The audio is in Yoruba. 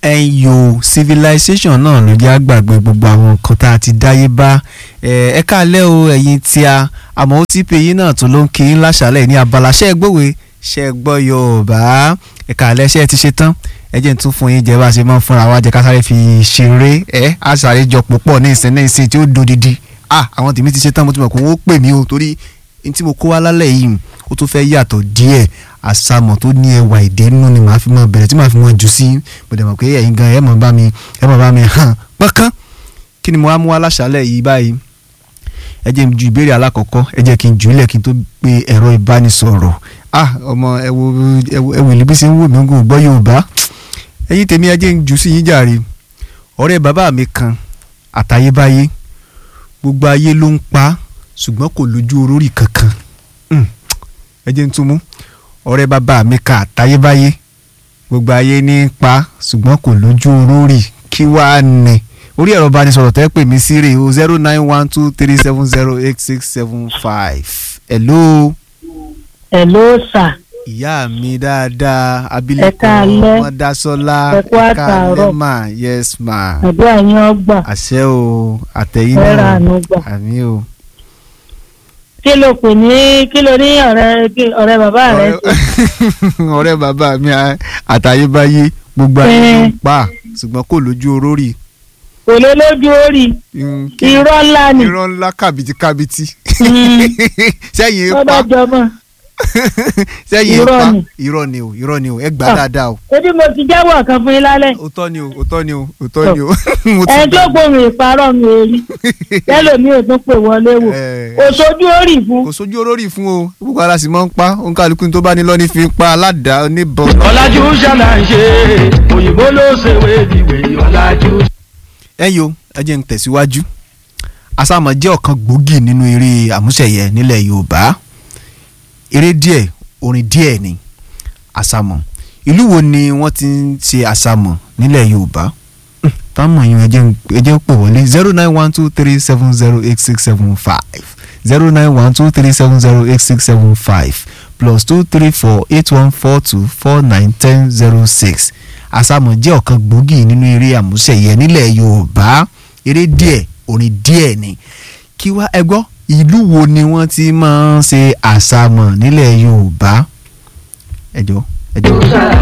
ẹ̀yò civilization náà ló jẹ́ àgbàgbé gbogbo àwọn nǹkan tá a ti dáyé bá ẹ káàlẹ́ o ẹ̀yin tí a àmọ́ ó ti pè yín náà tó ló ń kí yín láṣàlẹ̀ ní abala ṣẹ́ ẹ gbòwe ṣẹ́ ẹ gbọ́ yorùbá ẹ káàlẹ́ ṣẹ́ ẹ ti ṣe tán ẹ jẹ́ n tún fún yín jẹ́ bá a ṣe máa ń fúnra wa jẹ́ ká sáré fi ṣeré ẹ á sáré jọ púpọ̀ ní ìsìn ní ìsìn tí ó dodidi ah àwọn tèmi ti ṣe tán mo ti mọ̀ pé wọ́n pè mí o torí n tí mo kó wá lálẹ́ yìí ó tún fẹ́ yàtọ̀ díẹ̀ àsàmọ̀ tó ní ẹwà èdè nínú ni màá fi mọ bẹ̀rẹ̀ tí màá fi mọ jù sí mo dẹ̀ mọ̀ pé ẹ̀yin gan ẹ̀ mọ̀ bá mi ẹ̀ mọ̀ bá mi hàn pọ́nkán kí ni mo wá mú wá láṣálẹ̀ yìí báyìí ẹ jẹ́ n ju ìbéèrè alákọ̀ọ́kọ́ ẹ jẹ́ kí n jù ú lẹ̀ kí n tó pe ẹ̀rọ ìbánisọ̀rọ̀ ah ọmọ ẹ wo ẹ wo ìlú bí ṣe ń wò mí ń gò gbọ́ Yorùbá ẹ̀yin tèmi ẹ jẹ́ n jù sí yín jàre ọ̀rẹ́ bàbá mi kan àtayébáyé gbogbo ayé ló ń pa ṣùgbọ́n kò lójú orórì kankan ẹ jẹ́ n tún mú ọ̀rẹ́ bàbá mi kan àtayébáyé gbogbo ayé ní í pa ṣùgbọ́n kò lójú orórì kí wàá ní orí ẹ̀rọ ìbánisọ̀rọ̀ tẹ́ pè mí sí rè o zero nine one two three seven zero eight six seven five hello. hello sir. ìyá mi dáadáa abilékọ Ẹ káalẹ́. ọmọdásọlá Ẹ kú àtàárọ̀. ma yes ma àdúrà yín ọgbà àṣẹ o àtẹ̀yìn ẹ ra náà àánú gbà. àmì o. kí ló pè ní kí ló ní ọ̀rẹ́ kí- ọ̀rẹ́ bàbá rẹ ṣe? ọ̀rẹ́ bàbá mi à- àtayébáyé gbogbo ayé ló ń Ẹ. pa ṣùgbọ́n kò lójú orórì. kò lè lójú orí Mm, kí- irọ́ ńlá ni irọ́ ńlá kàbìtì kàbìtì Mm. sẹ́yìn tó pa bá jọmọ́ sẹ́yìn Irọ́ pa ni. irọ́ ni o irọ́ ni o ẹ gbà Ah. dáadáa o ebi mo ti jẹ́wọ́ kan fún yín lálẹ́ òótọ́ ni o òótọ́ ni o òótọ́ ni o mo ti ẹni tó gbà. gbóhùn ìparọ́ mi ò rí tẹ́lòmí ò tún pè wọlé wò Eh, kò sójú orí fún kò sójú orórì fún o gbogbo ara sì máa ń pa òǹkàlùkù tó bá ní lọ́ní fi ń pa aládàá oníbọn. ọ̀làjú ṣàlàyé òyìnbó ló ṣèwé ìwé ọ̀làjú. ẹ yo ẹ jẹ́ ń tẹ̀síwájú àsàmọ̀ jẹ́ ọ̀kan gbòógì nínú eré àmúṣẹ̀yẹ nílẹ̀ yorùbá eré díẹ̀ orin díẹ̀ ni àsàmọ̀ ìlú wo ni wọ́n ti ń ṣe àsàmọ̀ nílẹ̀ yorùbá Hmm, táwọn èèyàn ẹ jẹ́ ń- ẹ jẹ́ ń pè wọlé zero nine one two three seven zero eight six seven five zero nine one two three seven zero eight six seven five plus two three four eight one four two four nine ten zero six àsàmọ̀ jẹ́ ọ̀kan gbòógì nínú eré àmúṣẹ̀yẹ nílẹ̀ yorùbá eré díẹ̀ orin díẹ̀ ni kí wá ẹ gbọ́ ìlú wo ni wọ́n ti máa ń ṣe àsàmọ̀ nílẹ̀ yorùbá ẹ jọ̀ọ́ ẹ jọ̀ọ́.